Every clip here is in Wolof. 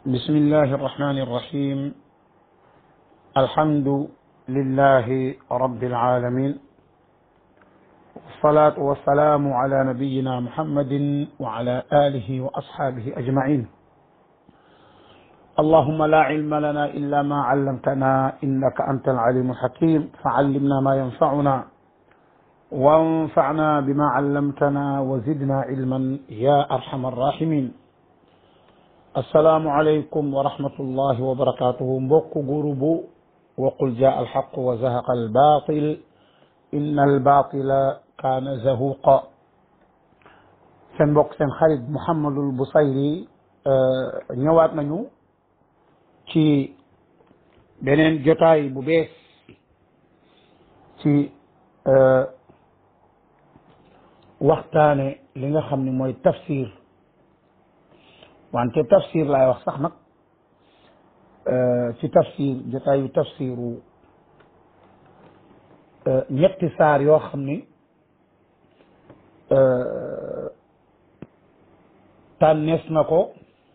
بسم الله الرحمن الرحيم الحمد لله رب العالمين والصلاة والسلام على نبينا محمد وعلى آله وأصحابه أجمعين اللهم لا علم لنا إلا ما علمتنا إنك أنت العليم الحكيم فعلمنا ما ينفعنا وانفعنا بما علمتنا وزدنا علما يا أرحم الراحمين assalaamu aleykum wa rahmatullahi wa barakatuhu mbokk gurubu waqul jaa alxaq wa zahaqa albaatil inna albaatila kaana zahuqa seen mbokk seen xarit Mouhamadul Busayri ñëwaat nañu ci beneen jotaay bu bees ci waxtaane li nga xam ne mooy tafsir wante tafsir laay wax sax nag ci tafsir jotaayu tafsiru ñetti saar yoo xam ni tànnees na ko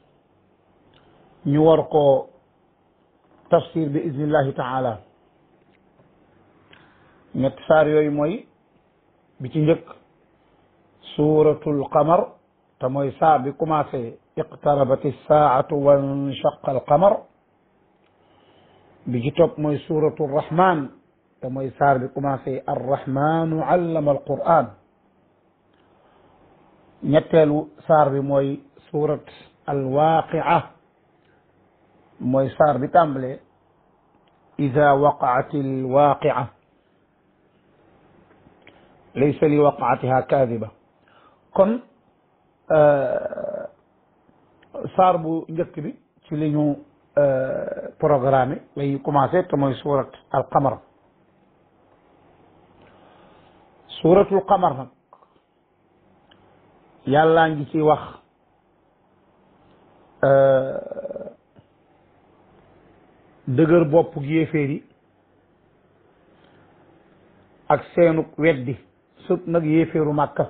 ñu war ko tafsir bi iznillahi taala ñetti saar yooyu mooy bi ci njëkk suuratul qamar te mooy saar bi commencé iqtarabat alsaatu wanshaqa alqamar bi ci topp mooy suratu arrahman te mooy saar bi commencé arrahmanu allama alquran ñetteelu saar bi mooy surat alwaqia mooy saar bi tàmbale ida waqaat alwaqia laysa li waqaatiha kaadiba kon saar bu njëkk bi ci li ñu programme lay commencé te mooy surat al qamar suratul qamar nag yàllaa ngi ci wax dëgër bopp gi yéeféer yi ak seenuk weddi sut nag yéeféeru màkka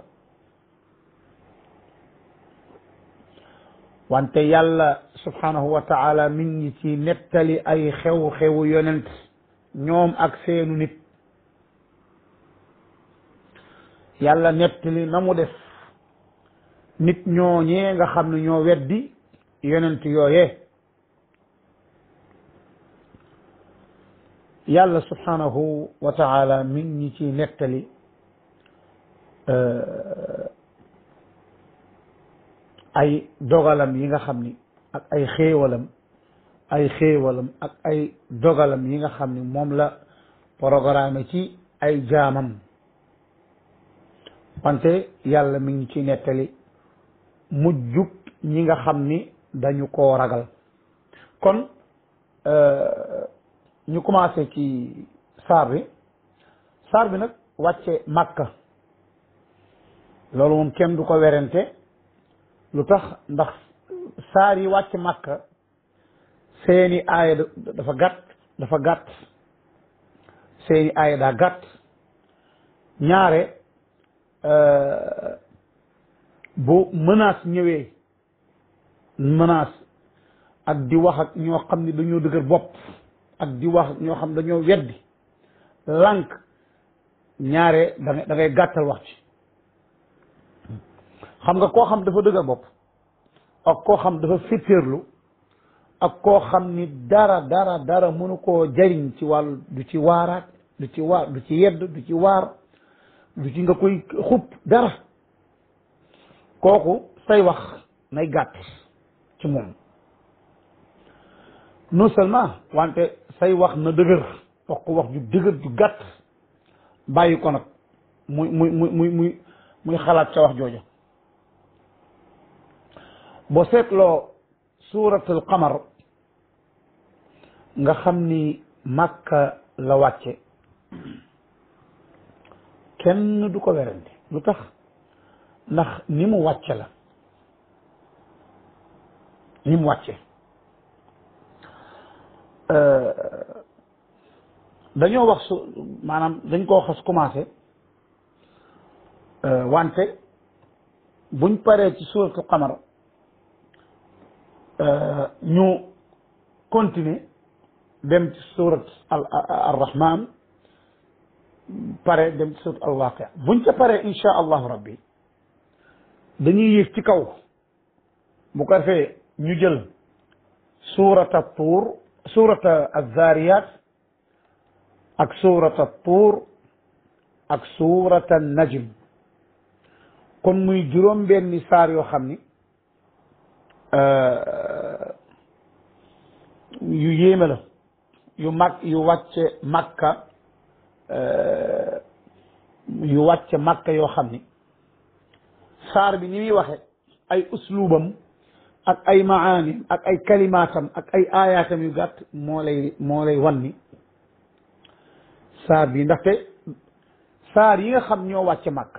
wante yàlla subhanahu wa taala mi ngi ci nettali ay xew-xewu yonent ñoom ak seenu nit yàlla nettali na mu def nit ñooñee nga xam ne ñoo weddi yonent yooyee yàlla subhanahu wa taala mi ngi ci nettali ay dogalam yi nga xam ni ak ay xéewalam ay xéewalam ak ay dogalam yi nga xam ni moom la programme ci ay jaamam wante yàlla mi ngi ci nettali mujjug ñi nga xam ni dañu koo ragal kon ñu commencé ci saar bi saar bi nag wàcce màkka loolu moom kenn du ko werante lu tax ndax saar yi wàcc màkka seeni aaya dafa gàtt dafa gàtt seeni aaya daa gàtt ñaare bu menace ñëwee menace ak di wax ak ñoo xam ne dañoo dëgër bopp ak di wax ak ñoo xam dañoo weddi lànk ñaare da ngay da ngay gàttal wax ci xam nga koo xam dafa dëgër bopp ak koo xam dafa féttéerlu ak koo xam ni dara dara dara mënu koo jariñ ci wàllu du ci waaraat du ci waar du ci yedd du ci waar du ci nga koy xub dara kooku say wax nay gàtt ci moom non seulement wante say wax na dëgër wax ko wax ju dëgër ju gàtt bàyyi ko nag muy muy muy muy muy muy xalaat ca wax jooja boo seetloo suuratul qamar nga xam ni màkka la wàcce kenn du ko werante lu tax ndax ni mu wàcce la ni mu wàcce dañoo wax su maanaam dañ koo xas commencé wante buñ paree ci suuratul qamar ñu continuer dem ci surat al arrahman pare dem ci surat al waqia buñ ca pare insha allahu rabbi dañuy yéeg ci kaw bu ko defee ñu jël surata tuur surata azariyat ak surata tuur ak surata najm kon muy juróom benni saar yoo xam ni yu yéeme la yu mag yu wàcce makka yu wàcce makka yoo xam ni saar bi ni muy waxe ay uslubam ak ay maanim ak ay kalimaatam ak ay aayaatam yu gàtt moo lay moo lay wan ni saar bi ndaxte saar yi nga xam ñoo wàcce makka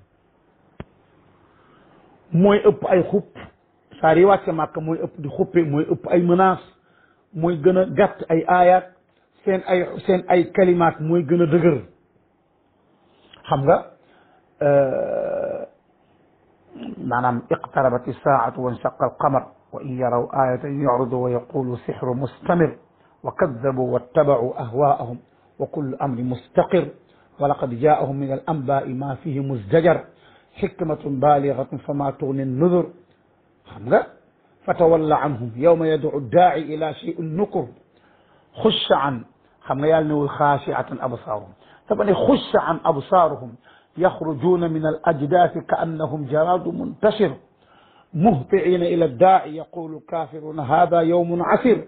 mooy ëpp ay xupp saar yi wàcce makka mooy ëpp di xuppe mooy ëpp ay menace mooy gën a gàtt ay aayaat seen ay seen ay kalimaat mooy gën a dëgër xam nga maanaam iqtarabat isaatu wa insaqa alqamar wa in yaraw ayatan yucridu wa yaqulu sixru mustamir wa kadabu wattabacuu ahwaahum wa kullu amrin mustaqir wa laqad jaahum min alambaai ma fihi muzdajar xikmatun baaligatun fama tugni nnudur xam nga fatawalla anhum yawma yadcu daaci ila cheyin nukur xusha an xam nga yàlla newul xaashiatan absaaruhum dafa ne xusha an absaaruhum yaxrujuuna min al ajdaasi ka annahum jaraadu muntashir muhtiina ila daaci yaqulu kaafiruuna hada yawmun asir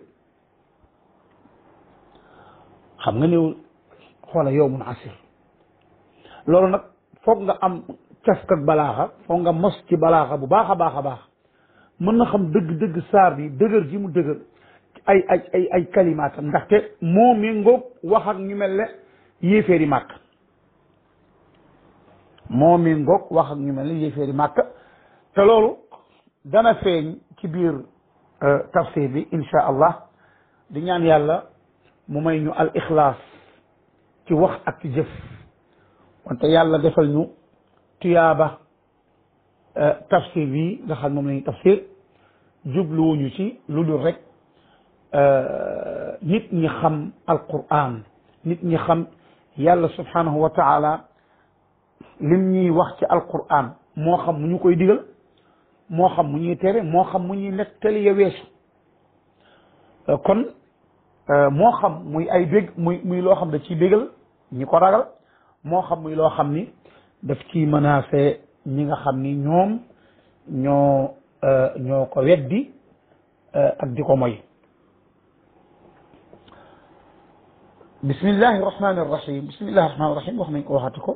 xam nga newul xoola yawmun asir loolu nag foog nga am cafkat balaaxa foog nga mos ci balaaxa bu baax a baax a baax mën na xam dëgg-dëgg saar bi dëgër ji mu dëgër ay ay ay ay kalimaatam ndaxte moo méngoog wax ak ñu mel ne yéeféeri màkk moo méngoog wax ak ñu mel ne yéeféeri màkk te loolu dana feeñ ci biir tafsir bi insha allah di ñaan yàlla mu may ñu al ixlaas ci wax ak ci jëf wante yàlla defal ñu tuyaaba tafsir bi nga xam moom la ñuy tafsir jubluwuñu ci lu dul rek nit ñi xam alquran nit ñi xam yàlla subhanahu wa taala lim ñuy wax ci alquran moo xam mu ñu koy digal moo xam mu ñuy tere moo xam mu ñuy nettali ya weesu kon moo xam muy ay bég muy muy loo xam da ciy bégal ñi ko ragal moo xam muy loo xam ni daf ciy menacé ñi nga xam ni ñoom ñoo ñoo ko weddi ak di ko moy bismillahi irrahmani irrahim bismillahi irrahmani irrahim wax nañ ko waxati ko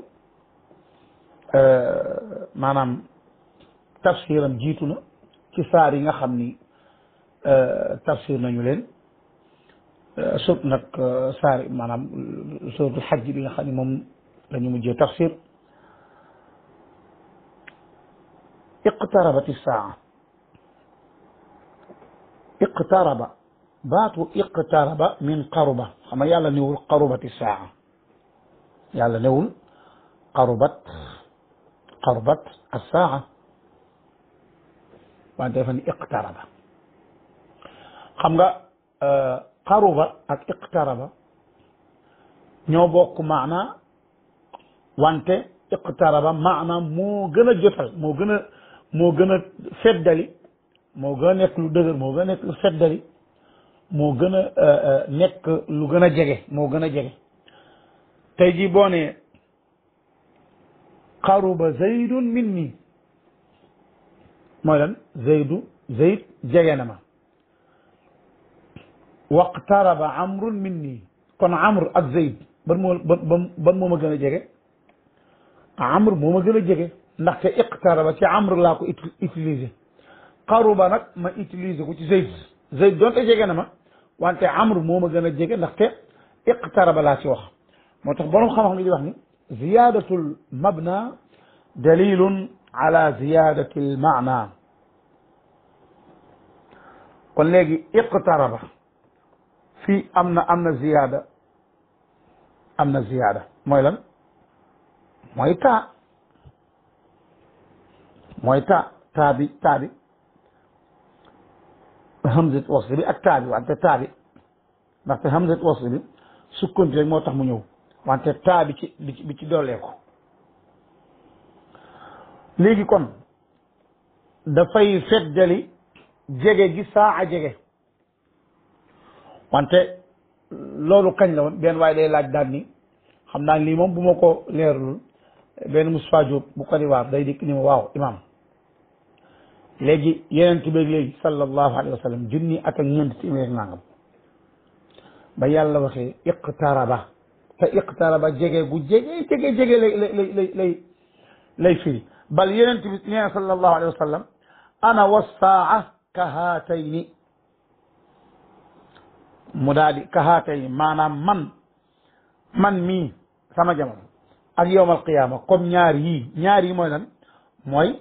maanaam tafsiram jiitu na ci saar yi nga xam ni tafsir nañu leen sut nag saar maanaam suratul xajj bi nga xam ni moom la ñu mujjee tafsir iqtarabat isaa iqtaraba baatu iqtaraba min qaruba xam nga yàlla newul qarubat isaa yàlla newul qarubat qarubat assaa wante dafa ni iqtaraba xam nga qaruba ak iqtaraba ñoo bokk maana wante iqtaraba maana moo gën a jotal moo gën a moo gën a feddali moo gën a nekk lu dëgër moo gën a nekk lu feddali moo gën a nekk lu gën a jege moo gën a jege tey jii boo ne qaruba zaydun minni mooy lan zaydu zayd jege na ma waqtaraba amrun minni kon amr ak zayd ban moo ban ban moo ma gën a jege amr moo ma gën a jege ndaxte iqtaraba ci amr laa ko utiliser qaruba nag ma utiliser ko ci zayd zayd doonte jege na ma wante amr moo ma gën a jege ndaxte iqtaraba laa ci wax moo tax borom xam-xam di wax ni ziyadatul mabna dalilun ala ziyadati al maana kon léegi iqtaraba fii am na am na ziyaada am na ziyaada mooy lan mooy taa mooy taa taa bi taa bi hamzat wasl bi ak taa bi wante taa bi ndaxte hamzat wasl bi sukkanti rek moo tax mu ñëw wante taa bi ci bi ci doolee ko léegi kon dafay feddali jege gi saa a jege wante loolu kañ la woon benn waaye day laaj daal ni xam naa lii moom bu ma ko leerlul benn Moustapha Diop bu ko di waar day dikk ni ma waaw imam léegi yeneen bi léegi sallallahu alayhi wa sallam junni ak ak ñeent téeméer nangam ba yàlla waxee iqtaraba te iqtaraba jege gu jege jege jege lay lay lay lay lay firi bal yeneen bi nee na sallallahu alayhi wa sallam ana wassaa ka haatayni mu daal di ka haatayni maanaam man man mii sama jamono ak yowmal qiyaama comme ñaar yii ñaar yi mooy lan mooy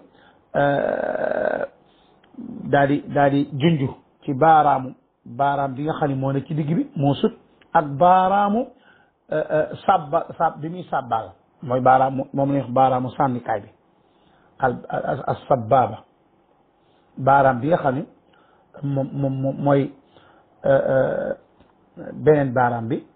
daa di daa di junju ci baaraamu baaraam bi nga xam ne moo ne ci digg bi moo sut ak baaraamu sabba sab bi muy sàbbaal mooy baaraamu moom la ñuy wax baaraamu sànnikaay bi al as sabbaaba baaraam bi nga xam ne moom moom mooy beneen baaraam bi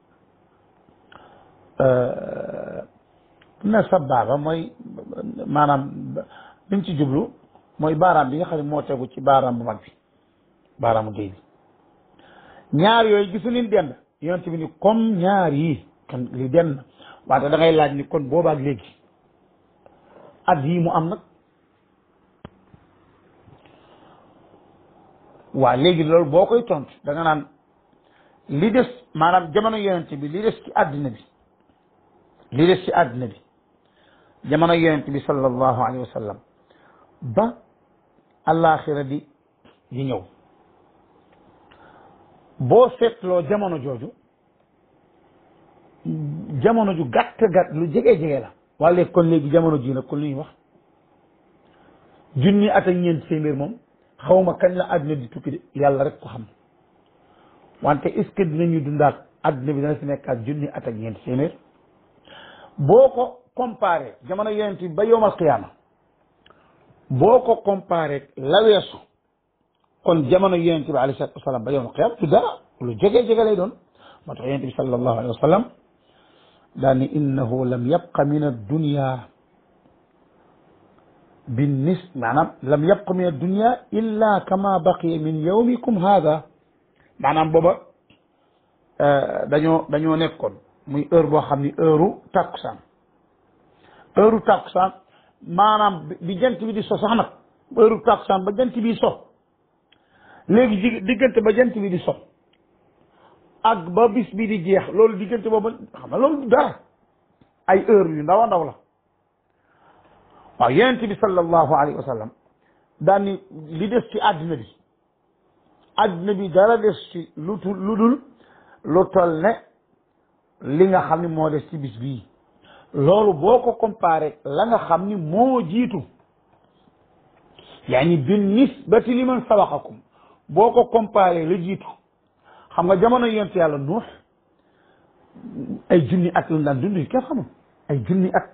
na sabbaaba mooy maanaam liñ ci jublu mooy baaraam bi nga xam ne moo tegu ci baaraam bu mag bi baaraamu géy bi ñaar yooyu gisu leen dend yonent bi ni comme ñaar yi kan li dend wante da ngay laaj ni kon boobaak léegi at yii mu am nag waa léegi loolu boo koy tontu da nga naan li des maanaam jamono yonent bi li des ci àddina bi li des ci àddina bi jamono yonent bi sallallahu alayhi wa sallam ba allaaxira di di ñëw boo seetloo jamono jooju jamono ju gàtt gàtt lu jege jege la waa léegi kon léegi jamono ji nag kon lu ñuy wax junni at ak ñeent téeméer moom xawma kañ la àddina di tukki de yàlla rek ko xam wante est-ce que dinañu dundaat àddina bi dana fi nekkaat junni at ak ñeent téeméer boo ko comparé jamono yonent bi ba yowmal qiyaama boo ko comparé la weesu kon jamono yonent bi alayhi salaatu wasalaam ba yowmal qiyaama du dara lu jege jege lay doon moo tax yonent bi sallallahu alayhi wa sallam daal ni innahu lam yabqa min addunya binnis maanaam lam yabqa min addunya illa kama baqiya min yawmikum hada maanaam booba dañoo dañoo nekkoon muy heure boo xam ni heure tàkkusaan heure tàkkusaan maanaam bi jant bi di so sax nag heure tàkkusaan ba jant bi so léegi ji diggante ba jant bi di so ak ba bis bi di jeex loolu diggante boobu xam nga loolu dara ay heure yu ndaw a ndaw la waaw yonent bi sallallahu alayhi wa sallam daan ni li des ci àddina bi àddina bi dara des ci lu tul lu dul lu toll ne li nga xam ni moo des ci bis bii loolu boo ko comparé la nga xam ni moo jiitu yaani bin nisbati li man sabaqakum boo ko comparé la jiitu xam nga jamono yonent yàlla nuux ay junni at lañ daan dund yi kenn xamul ay junni at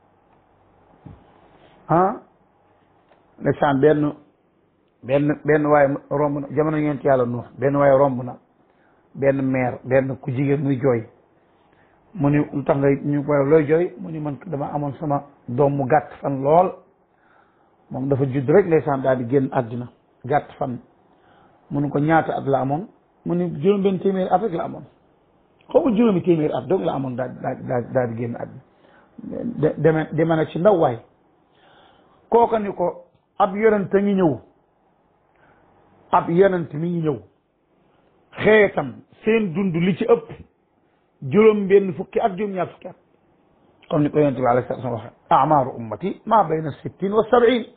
ah ndeysaan benn benn benn waaye romb na jamono yonent yàlla nuux benn waaye romb na benn meer benn ku jigéen muy jooy mu ni lu tax ngay ñu koy looy jooy mu ni man dama amoon sama doom mu gàtt fan lool moom dafa judd rek ndeysaan daal di génn àddina gàtt fan mu ni ko ñaata at la amoon mu ni juróom benn téeméeri at rek la amoon xaw ma juróomi téeméeri at donc la amoon daal daal daal di génn àddina deme deme na ci ndaw waay kooka ni ko ab yonent a ngi ñëw ab yonent mi ngi ñëw xeetam seen dund li ci ëpp juróom benn fukki at juróom ñaar fukki at comme ni ko yonent bi alayhi salaam waxe amaaru ummati ma bayna sittin wa sab'in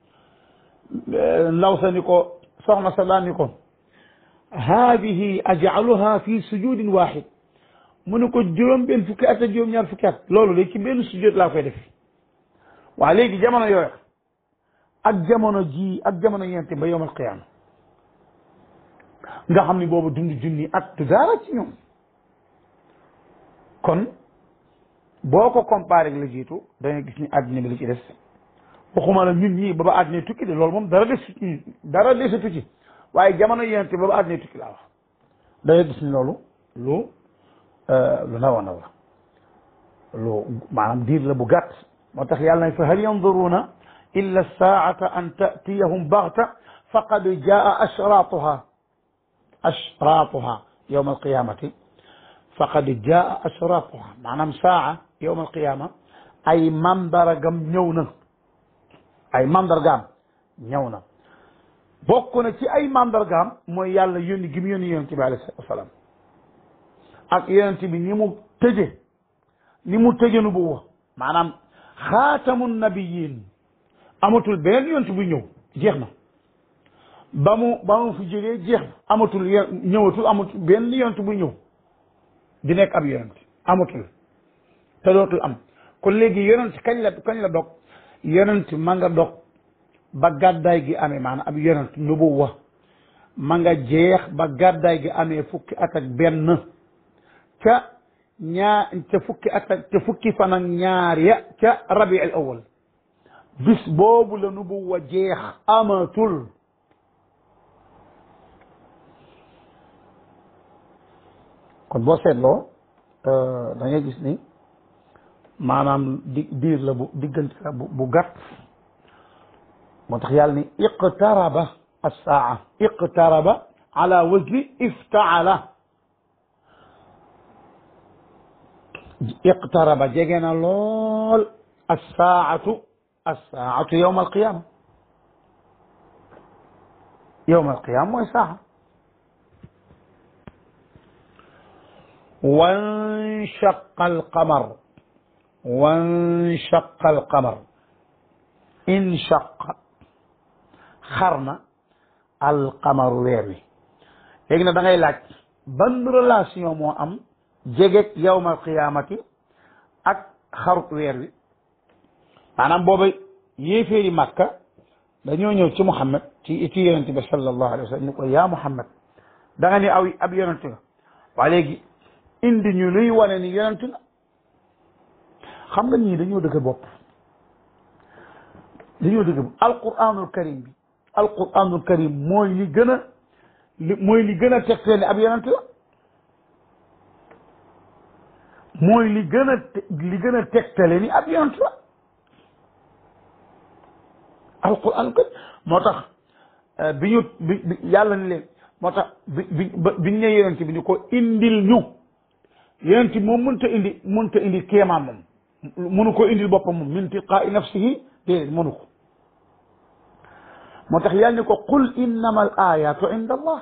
ndaw sa ni ko soxna sa daan ni ko haadihi ajcaluha fi sujudin waxid mu ne ko juróom benn fukki at ak juróom ñaar fukki at loolu de ci benn sujud laa koy def waa léegi jamono yooyu ak jamono ji ak jamono yente ba yowmal qiyaama nga xam ni boobu dund junni at du dara ci ñoom kon boo ko comparé ak la jiitu da nga gis ni àddina bi li ci des waxuma la ñun ñii ba ba àddina tukki de loolu moom dara des dara desatu ci waaye jamono yonent ba ba àddina tukki laa wax da ngay gis ni loolu lu lu ndaw a ndaw la lu maanaam diir la bu gàtt moo tax yàlla na fa hal yanduruuna illa saata an tatiyahum baxta faqad jaa ashraatuha ashraatuha yowma alqiyamati faqad jaa ashraatuha maanaam saa yowma alqiyama ay mandargam ñëw na ay mandargaam ñëw na bokk na ci ay mandargaam mooy yàlla yónni gi mu yónni yonent bi alayhi salaatu wasalaam ak yonent bi ni mu tëje ni mu tëje nu bu wax maanaam xaatamu nabiyin amatul beneen yonent bu ñëw jeex na ba mu ba mu fi jógee jeex na amatul yo ñëwatul amatul benn yonent bu ñëw di nekk ab yonent amatul te dootul am kon léegi yonent kañ la kañ la dog yonent ma nga dog ba gàddaay gi amee maanaam ab yonent nubuwa ma nga jeex ba gàddaay gi amee fukki at ak benn ca ñaar ca fukki at ak ca fukki fan ak ñaar ya ca rabi al awal bis boobu la nubuwa jeex amatul kon boo seetloo da ngay gis ni maanaam di diir la bu diggante la bu bu gàtt moo tax yàlla ni iqtaraba assaa iqtaraba ala wazni iftaala iqtaraba jege na lool assaatu assaatu yowma alqiyama yowma alqiyama mooy saa wanshaqa alqamar wanshaqa alqamar inshaqa xar na alqamaru weer wi léegi nag da ngay laaj ban relation moo am jegeeg yawma alqiyamati ak xarut weer wi maanaam booba yéeféeri màkka dañoo ñëw ci Muhammad ci ci yonente bi sallallahu alayhi wa sallam ni ko yaa Muhammad da nga ni aw ab yonente nga waa léegi indi ñu luy wane ni yonente nga xam nga ñii dañoo dëgg bopp dañoo dëgg bopp alquranul karim bi alquranul karim mooy li gën a li mooy li gën a tegtale ni ab yonente la mooy li gën a li gën a tegtale ni ab yonente la alquran karim moo tax bi ñu bi bi yàlla ni leen moo tax bi bi bi ñu ne yonente bi ni ko indil ñu yonente moom mënta indi mënta indi kéemaan moom mënu ko indil boppam moom min tilqaai nafsihi déedéet mënu ko moo tax yàlla ni ko qul innama al ayatu inda allah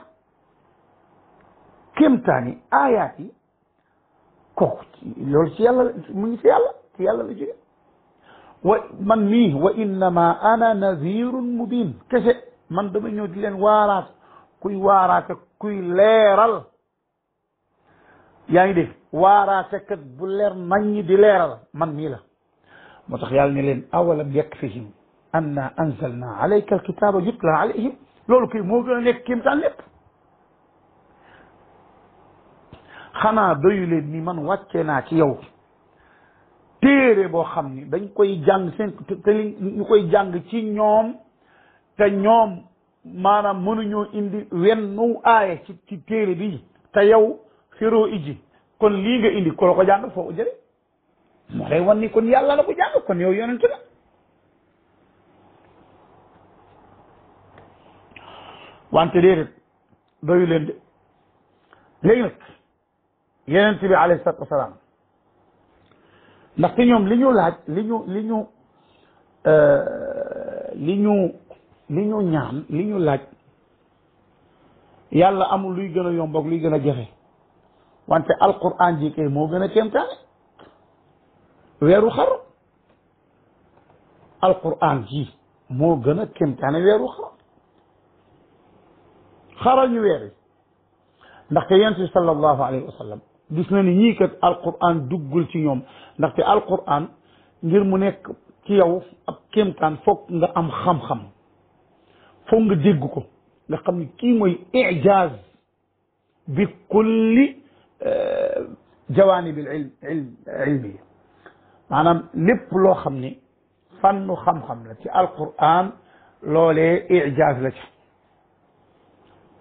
kéemtaani ayaat yi kooku loolu ci yàlla mu ngi ci yàlla ci yàlla la jóge wa man mii wa innama ana nazirun mubin kese man dama ñëw di leen waaraat kuy waaraate kuy leeral yaa ngi dégg waaraate kat bu leer naññ di leeral man mii la moo tax yàlla ne leen awalam yakfihim anna anzalna alayka alkitaba yutla alayhim loolu kay moo gën a nekk kéemtaan lépp xanaa doyu leen ni man wàcce naa ci yow téere boo xam ni dañ koy jàng seen te li ñu koy jàng ci ñoom te ñoom maanaam mënuñoo indi wennu aaye ci ci téere bi te yow xiroo iji kon lii nga indi ko la ko jàng foo ko jële moo lay wan ni kon yàlla la ko jàng kon yow yonent la wante déedéet doyu leen de léegi nag yonent bi alayhi salaatu wasalaam ndaxte ñoom li ñu laaj li ñu li ñu li ñu li ñu ñaan li ñu laaj yàlla amul luy gën a yomb ak luy gën a jafe wante alquran ji kay moo gën a kéemtaane weeru xar alquran ji moo gën a kéemtaane weeru xar xaral ñu weer yi ndaxte yonent bi sallallahu alayhi wa sallam gis na ni ñii kat alquran duggul ci ñoom ndaxte alquran ngir mu nekk ci yow ab kéemtaan foog nga am xam-xam foog nga dégg ko nga xam ni kii mooy ijaaz bi kulli jawaanibil ilm ilm ilmi maanaam lépp loo xam ni fànnu xam-xam la ci alquran loolee ijaaz la ci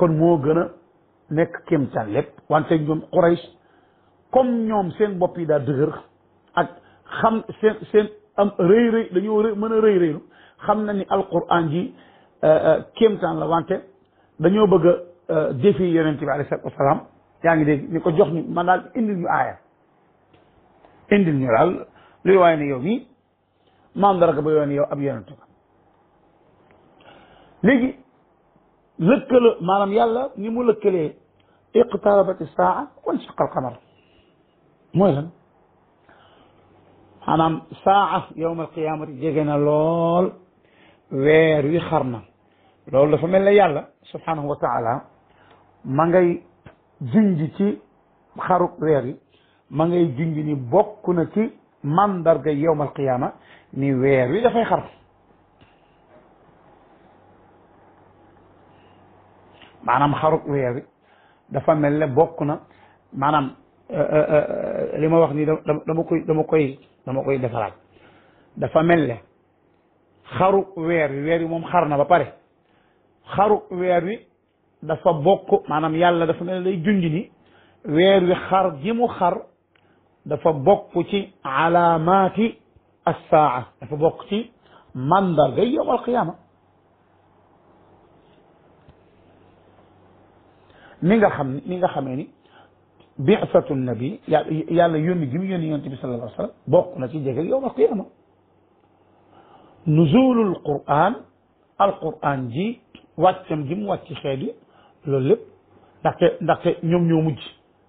kon moo gën a nekk kéemtaan lépp wante ñoom Quraysh comme ñoom seen bopp yi daal dëgër ak xam seen seen am rëy rëy dañoo rëy mën a rëy rëylu xam na ni alquran ji kéemtaan la wante dañoo bëgg a défi yonent bi alayhi salaatu wasalaam yaa ngi dégg ni ko jox ñu man daal indil ñu aaya indil ñu daal luy waaye ne yow mii maam dara ba yoon yow ab yonent ba léegi lëkkale maanaam yàlla ni mu lëkkalee iqtarabati saa wan shaqa alqamar mooy lan maanaam saa yowma alqiyamati jege na lool weer wi xar na loolu dafa mel ne yàlla subhanahu wa taala ma ngay junj ci xaruk weer wi ma ngay junj ni bokk na ci mandarga yowma alqiyama ni weer wi dafay xar maanaam xaruk weer wi dafa mel ne bokk na maanaam li ma wax ni dama koy dama koy dama koy defaraat dafa mel ne xaru weer wi weer wi moom xar na ba pare xaru weer wi dafa bokk maanaam yàlla dafa mel ne lay junj ni weer wi xar ji mu xar dafa bokk ci alaamaati assaa dafa bokk ci mandarga yowm alqiyaama ni nga xam ni nga xamee ni bi'satu nabi yàlla yónni gi mu yónni yonent bi sallallahu alayhi wa sallam bokk na ci jege yowm alqiyaama nuzulul quran alquran ji wàccam ji mu wàcc xeet yi loolu lépp ndaxte ndaxte ñoom ñoo mujj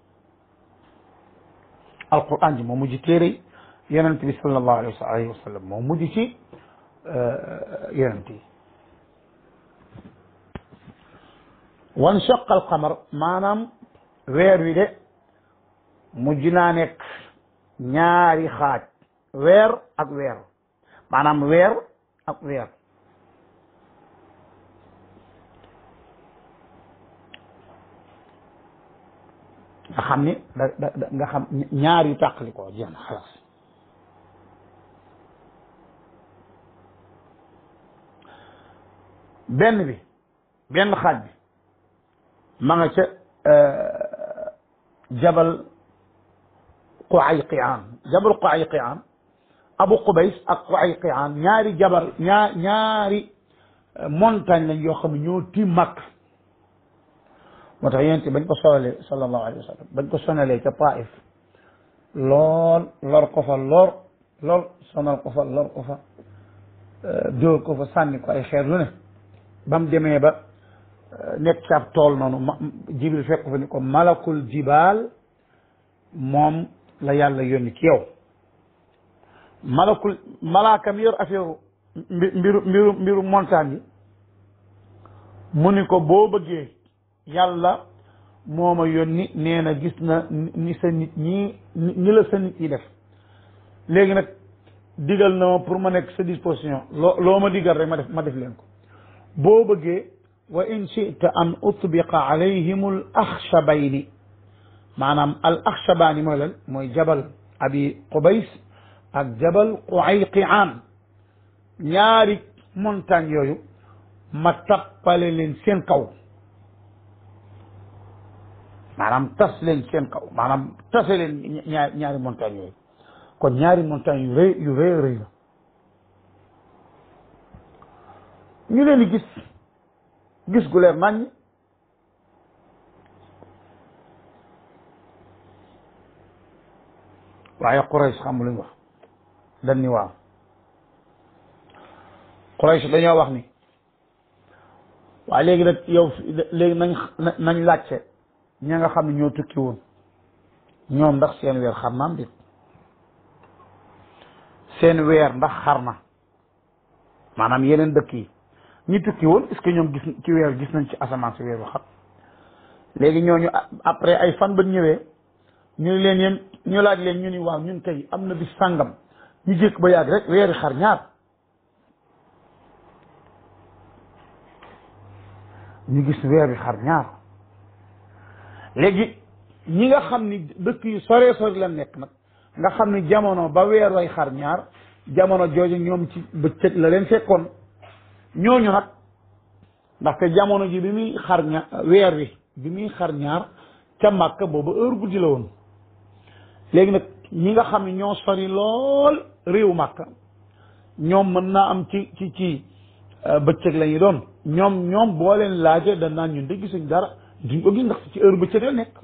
alquran ji moo mujj téere yi yonent bi sallallahu alayhi wa sallam moo mujj ci yonent yi wan shaqa alqamar maanaam weer wi de mujj naa nekk ñaari xaaj weer ak weer maanaam weer ak weer nga xam ni da da nga xam ñaar yu tàqali ko jeex na xalaas benn bi benn xaaj bi ma nga ca jabal Qayqiaan jabal Qayqiaan Abu Qubays ak Qayqiaan ñaari jabal ñaar ñaari montagne lañ yoo xam ne ñoo tiim Makka moo tax yonent bañ ko sonalee sallallahu alayhi wa sallam bañ ko sonalee ca Taif lool lor ko fa lor lor sonal ko fa lor ko fa dóor ko fa sànni ko ay xeer lu ne ba mu demee ba nekk ci ab tool noonu ma jibril fekk fa ni ko malakul jibaal moom la yàlla yónni ci yow malakul malaaka mi yor affaire mbiru mbiru mbiru montagne yi mu ni ko boo bëggee yàlla moo ma yónni nee na gis na ni sa nit ñi ñi la sa nit ñi def léegi nag digal na ma pour ma nekk sa disposition loo loo ma digal rek ma def ma def leen ko boo bëggee wa in chita an utbiqa alayhim al axshabayni maanaam al axshabaani mooy lan mooy jabal abi qubays ak jabal qayqiaan ñaari montagne yooyu ma tappale leen seen kaw maanaam tas leen seen kaw maanaam tase leen ñaari ñaari montagne yooyu kon ñaari montagne yu rëy yu rëy rëy la ñu leen di gis gis gu leer naññ waaye Quraysh xam lu ñu wax dañ ni waaw Quraysh dañoo wax ni waaye léegi nag yow léegi nañ nañ laajte ña nga xam ne ñoo tukki woon ñoom ndax seen weer xar naam dit seen weer ndax xar na maanaam yeneen dëkk yi ñi tukki woon est-ce que ñoom gis ci weer gis nañ ci asamaan si weeru xar léegi ñooñu après ay fan ba ñëwee ñu ni leen yéen ñu laaj leen ñu ni waaw ñun tey am na bis sàngam ñu jékk ba yàgg rek weeri xar ñaar ñu gis weer wi xar ñaar léegi ñi nga xam ni dëkk yu sore sore la nekk nag nga xam ni jamono ba weer way xar ñaar jamono jooju ñoom ci bëccëg la leen fekkoon ñooñu nag ndaxte jamono ji bi muy xar ña weer wi bi muy xar ñaar ca Màkka booba heure guddi la woon léegi nag ñi nga xam ne ñoo sori lool réew Màkka ñoom mën naa am ci ci ci bëccëg la ñu doon ñoom ñoom boo leen laajee dañ naan ñun de gisuñ dara duñ ko gis ndax ci heure bëccëg la nekk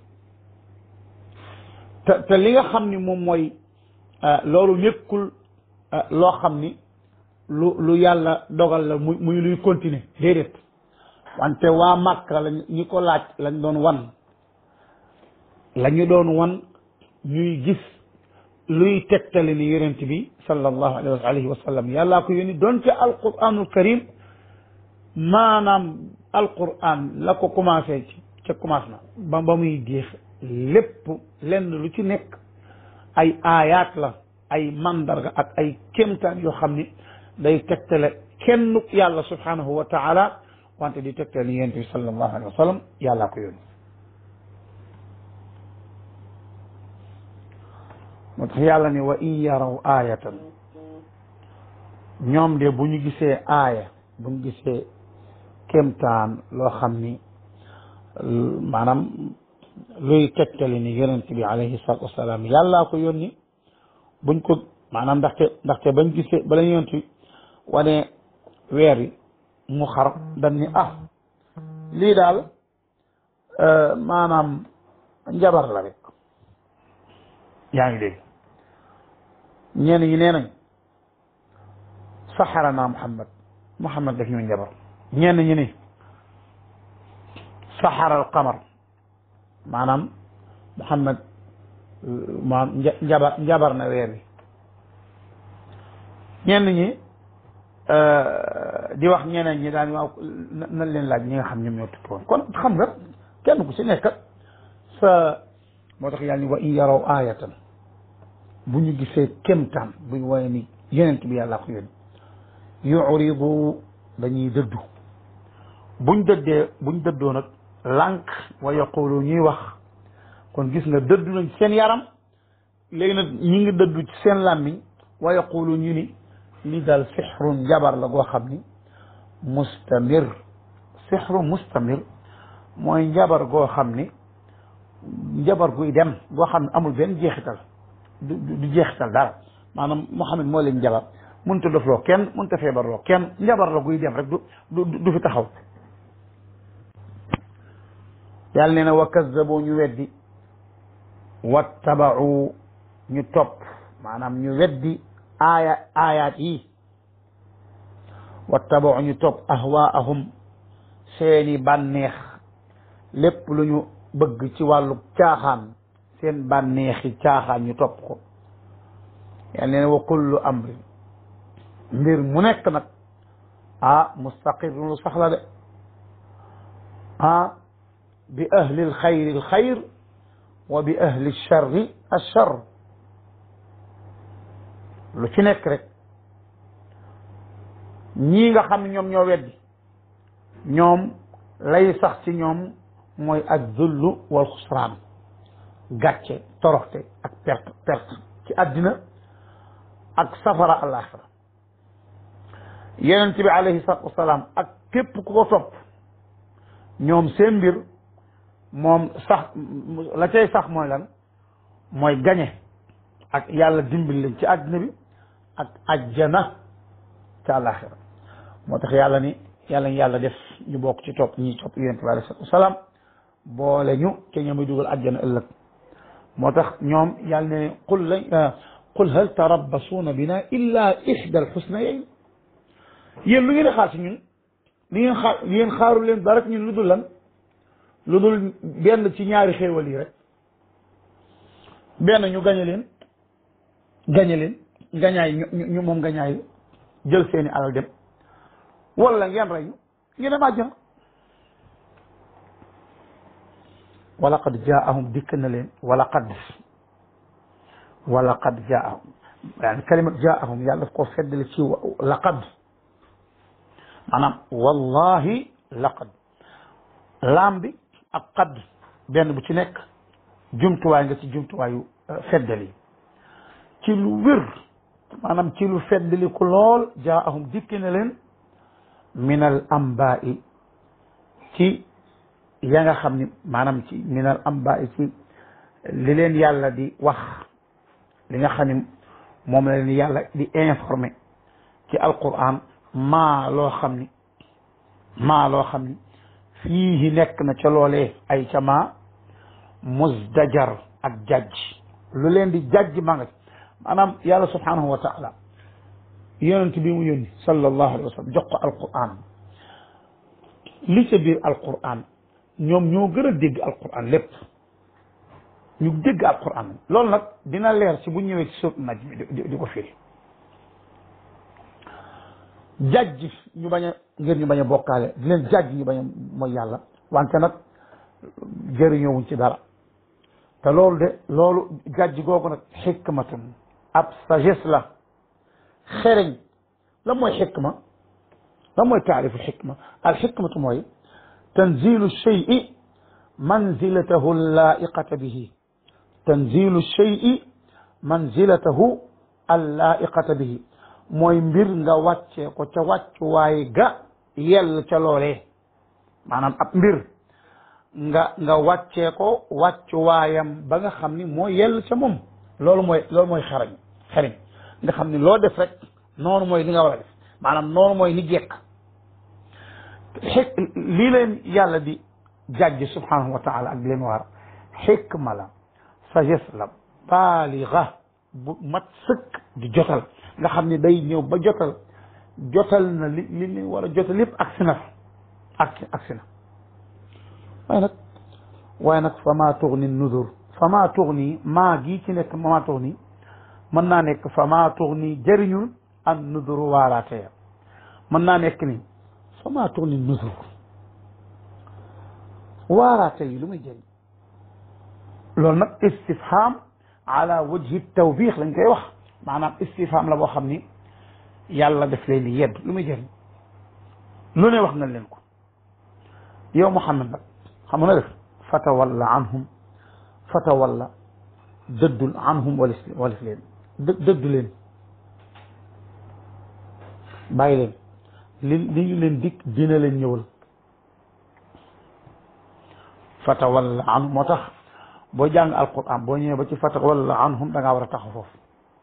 te te li nga xam ni moom mooy loolu nekkul loo xam ni lu lu yàlla dogal la muy muy luy continuer déedéet wante waa Màkka lañ ñi ko laaj lañ doon wan la ñu doon wan ñuy gis luy tegtale ni yonent bi sallallahu alayhi wa sallam yàllaa ko yónni doon ca alquranul karim maanaam alquran la ko commencé ci ca commencement ba ba muy jeex lépp lenn lu ci nekk ay aayaat la ay mandarga ak ay kéemtaan yoo xam ni day tegtale kenn yàlla subhanahu wa taala wante di tegtale ni yonent bi sallallahu alayhi wa sallam yàllaa ko yónni moo tax yàlla ni wa in yaraw aayatan ñoom de bu ñu gisee aaya bu ñu gisee kéemtaan loo xam ni maanaam luy tegtali ni yonent bi alayhi salatu wasalaam yàllaa ko yónni buñ ko maanaam ndaxte ndaxte bañ gisee bala yonent bi wane weer yi mu xar dañ ni ah lii daal maanaam njabar la rek yaa ngi dégg ñenn ñi nee nañ saxara naa Muhammad Muhammad daf ñu njabar ñenn ñi ni saxara al qamar maanaam Muhammad maanaam njabar njabar na weer wi ñenn ñi di wax ñeneen ñi daan waaw nañ leen laaj ñi nga xam ñoom ñoo tukki woon kon xam nga kenn ku ci nekk sa moo tax yàlla ni wa in yaraw aayatan bu ñu gisee kémtaan buñ woye ni yonent bi yàlla ko yónni yuridu dañuy dëddu buñ dëddee buñ dëddoo nag lànk wa yaqulu ñuy wax kon gis nga dëddu nañ seen yaram léegi nag ñi ngi dëddu ci seen làmmiñ wa yaqulu ñu ni li daal sixrun jabar la goo xam ni mustamir sixru mustamir mooy njabar goo xam ni njabar guy dem goo xam ne amul benn jeexital du du jeexital dara maanaam Muhammad moo leen njabar mënut a dofloo kenn mënut a feebarloo kenn njabar la guy dem rek du du du fi taxaw yàlla nee na wa kazzabu ñu weddi wattabau ñu topp maanaam ñu weddi aaya aayaat yi wattabau ñu topp ahwaahum seeni bànneex lépp lu ñu bëgg ci wàllu caaxaan seen bànneexi caaxaan ñu topp ko yàlla nee na wa kullu amrin mbir mu nekk nag ah mustaqir lu sax la de ah bi ahli alxayri alxayr wa bi ahli alcharri alchar lu ci nekk rek ñii nga xam ne ñoom ñoo weddi ñoom lay sax ci ñoom mooy ak zullu wal xusraan gàcce toroxte ak perte perte ci àddina ak safara alaxira yonent bi alayhi salatu wasalaam ak képp ku ko topp ñoom seen mbir moom sax la cay sax mooy lan mooy gañe ak yàlla dimbil leen ci àddina bi ak ajjana ca alaxira moo tax yàlla ni yàlla ñu yàlla def ñu bokk ci topp ñi topp yonent bi alayhi salatu wasalaam boole ñu te ñooy dugal àjjana ëllëg moo tax ñoom yàlla ne qul la qul hal tarabbasuuna bina illa ixda alxusnayayn yéen lu ngeen di xaar si ñun li ngeen xaar yéen xaaru leen dara ñun lu dul lan lu dul benn ci ñaari xéewal yi rek benn ñu gañe leen gañe leen gañaay ñu ñu moom gañaay jël seeni alal dem wala ngeen rey ñu ngeen dem àjjana wala qad jaahum dikk na leen wala qad wala qad jaahum yani kalimat jaahum yàlla daf koo feddali ci laqad maanaam wallahi laqad laam bi ak qad benn bu ci nekk jumtuwaay nga ci jumtuwaayu feddali ci lu wér maanaam ci lu feddali ku lool jaahum dikk na leen min al ambai ci ya nga xam ni maanaam ci minal amba ci li leen yàlla di wax li nga xam ni moom la leen yàlla di informé ci alquran maa loo xam ni maa loo xam ni fii nekk na ca loolee ay ca maa musdajar ak jajj lu leen di jajj maa nga ci maanaam yàlla subhanahu wa taala yonent bi mu yónni sallallahu alayhi wa sallam jox ko alquran li ca biir alquran ñoom ñoo gën a dégg alquran lépp ñu dégg alquran loolu nag dina leer ci bu ñëwee ci suut naj mi di ko firi jajj ñu bañ a ngir ñu bañ a bokkaale di leen jajj ñu bañ a mooy yàlla wante nag jëriñoowuñ ci dara te loolu de loolu jajj googu nag xikmatun ab sagesse la xereñ la mooy xikma la mooy taarifu xikma al xikmatu mooy tanzilu cheyi manzilatahu allaiqata bihi tanzilu cheyi manzilatahu allaiqata bihi mooy mbir nga wàccee ko ca wàccuwaay ga yell ca loolee maanaam ab mbir nga nga wàccee ko wàccuwaayam ba nga xam ni moo yell ca moom loolu mooy loolu mooy xarañ xarañ nga xam ni loo def rek noonu mooy li nga war a def maanaam noonu mooy ni jekk xik lii leen yàlla di jàjj subhanahu wa taala ak di leen waar xikma la sagesse la baaliga bu mat sëkk di jotal nga xam ni day ñëw ba jotal jotal na li li li war a jotal lépp agsi na agsi agsi na waaye nag waaye nag fa maa tugni nudur fa maa tugni maa gii ci nekk maa tugni mën naa nekk fa maa tugni jëriñul an nuduru waaraate ya mën naa nekk ni fa maa tugni nudur waaraate yi lu muy jëriñ loolu nag istifham ala wajhi tawbiix lañ koy wax maanaam istifham la boo xam ni yàlla def leen di yedd lu muy jëriñ lu ne wax na leen ko yow Muhammad nag xam nga def fatawalla anhum fatawalla dëddul anhum walif walif leen dë dëddu leen bàyyi leen li li ñu leen dikk dina leen ñëwal fatawalla anhum moo tax boo jàng alquran boo ñëwee ba ci fatawalla anhum da ngaa war a taxaw foofu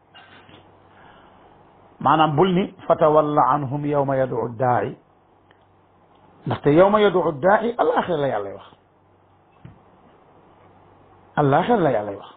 maanaam bul ni fatawalla anhum yawma yad'u daa'i ndaxte yawma yad'u daa'i alaaxira la yàlla wax alaaxira la yàlla wax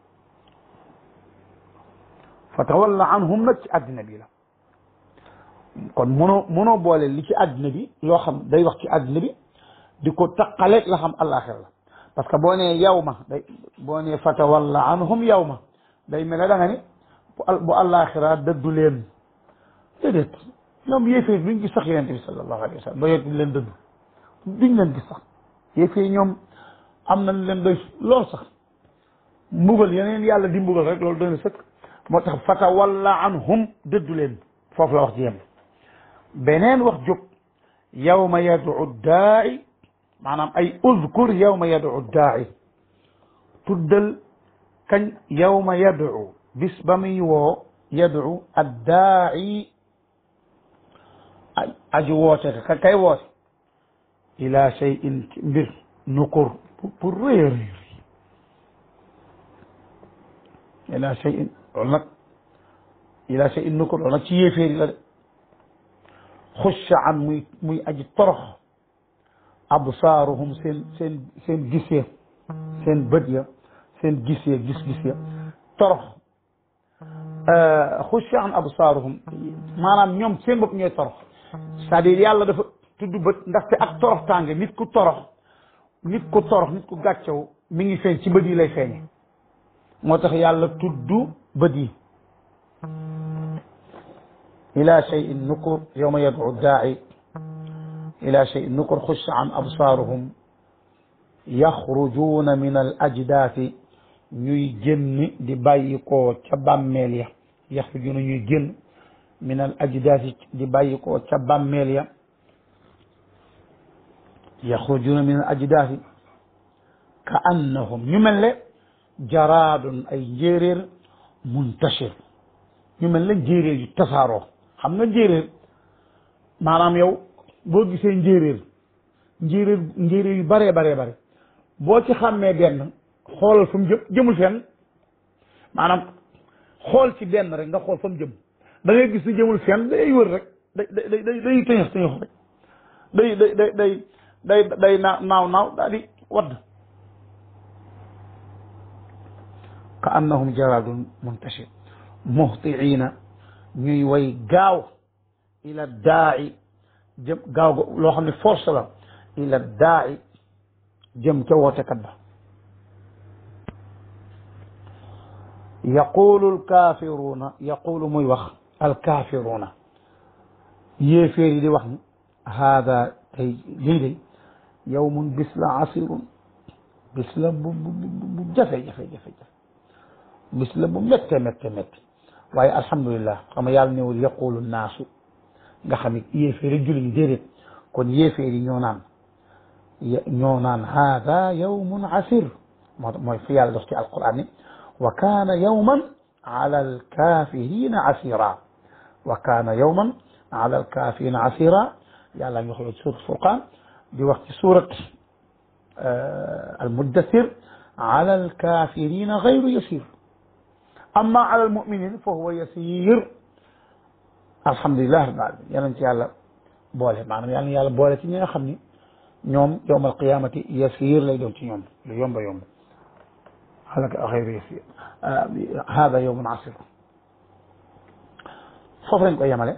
fatawalla anhum nag ci àddina bi la kon mënoo mënoo boole li ci àddina bi loo xam day wax ci àddina bi di ko taqaleeg la xam alaaxira la parce que boo nee yawma day boo nee fatawalla anhum yawma day mel ne da nga ni bu alaaxira dëddu leen déedéet ñoom yéefee duñ gis sax yonent bi sallallahu alayhi wa sallam ba yonent bi leen dëddu duñ leen gis sax yéefee ñoom am nañ leen doy lool sax mbugal yeneen yàlla di mbugal rek loolu doy na sëkk moo tax fatawalla anhum dëddu leen foofu la wax ji yem beneen wax jóg yawma yad'u daa'i maanaam ay uzkur yawma yad'u daa'i tuddal kañ yawma yad'u bis ba muy woo yad'u addaa'i aji woote ka kay woote ila shay'in mbir nukur pour rëy a rëy ila shay'in loolu nag ila shay'in nukur loolu nag ci yéeféeri la de xusha an muy muy aji torox absaaruhum seen seen seen gis ya seen bët ya seen gis ya gis-gis ya torox xusha an absaaruhum maanaam ñoom seen bopp ñooy torox c'est-à-dire yàlla dafa tudd bët ndaxte ak torox tànge nit ku torox nit ku torox nit ku gàccew mi ngi feeñ ci bët yi lay feeñe moo tax yàlla tudd bët yi ila cheyin nukur yowma yad'u daa'i ila cheyin nukur xusha an absaaruhum yaxrujuuna min al ajdaati ñuy génn di bàyyi koo ca bàmmeel ya yaxrujuuna ñuy génn min al ajdaati di bàyyi koo ca bàmmeel ya yaxrujuuna min al ajdaati ka annahum ñu mel ne jaraadun ay njéeréer muntashir ñu mel ne njéeréer yu tasaaroo xam nga njéeréer maanaam yow boo gisee njéeréer njéeréer njéeréer yu baree baree bare boo ci xàmmee benn xoolal fa mu jëm jëmul fenn maanaam xool ci benn rek nga xool fa mu jëm da ngay gis ni jëmul fenn day wër rek day day day day tëñëx tëñëx rek day day day day day day naaw naaw naaw daal di wadd ka annahum jaradun muntashir muhtiina ñuy way gaaw ila daai jëm gaaw loo xam ne force la ila daai jëm ca wootekat ba yaqulu alkaafiruuna yaqulu muy wax alkaafiruuna yéeféer yi di wax ni haada tey lii day yawmun bis la asirun bis la bu bu bu jafe jafe jafe jafe bis la bu métte métte métte waaye alhamdulillah xam nga yàlla newul yaqulu naasu nga xam ne yéeféer yi julli yi déedéet kon yéeféer yi ñoo naan ñoo naan haada yawmun asir moo mooy fi yàlla dox ci alquran ni wa kaana yawman ala alkafirina asira wa kaana yawman ala alkafirina asira yàlla ngi wax ci surat furqan di wax ci surat almuddathir ala alkafirina gayru yasir amma ala almuminin fa huwa yasir alhamdulilah rabbil alamin yal ci yàlla boole maanaam yal na yàlla boole ci ñi nga xam ni ñoom yowm alqiyamati yasir lay doon ci ñoom lu yomba yomb alaka xayru yasir hada yowmun asir foofu lañ koy yemale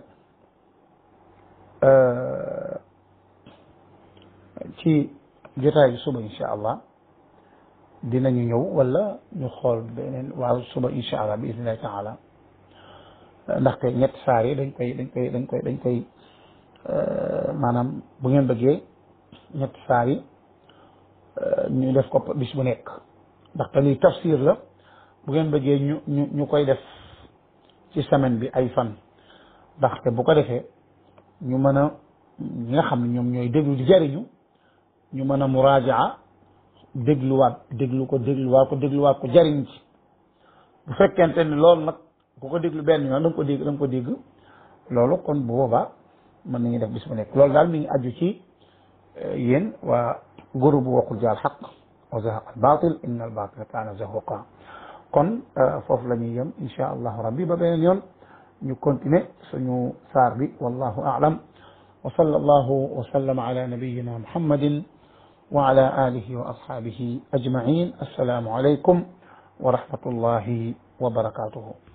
ci jotaay bi suba insha allah dinañu ñëw wala ñu xool beneen waaw suba insha allah bi idnillahi taala ndaxte ñetti saar yi dañ koy dañ koy dañ koy dañ koy maanaam bu ngeen bëggee ñetti saar yi ñu def ko bis bu nekk ndaxte lii tafsir la bu ngeen bëggee ñu ñu ñu koy def ci semaine bi ay fan ndaxte bu ko defee ñu mën a ñi nga xam ne ñoom ñooy déglu di jariñu ñu mën a muraajaa dégluwaat déglu ko dégluwaat ko dégluwaat ko jariñ ci bu fekkente ni loolu nag ku ko déglu benn yoon da nga ko dégg da nga ko dégg loolu kon bu boobaa mën nañu def bis bu nekk loolu daal mi ngi aju ci yéen waa groupe waqul jaal xaq wa zahaq al batil inna al batila kaana zahuqa kon foofu la ñuy yem insha allahu rabbi ba beneen yoon ñu continuer suñu saar bi wallahu aalam wa sallallahu wa sallama ala nabiyina muhammadin wa ala alihi wa ashabihi ajmain assalaamu alaykum wa rahmatullahi wa barakatuhu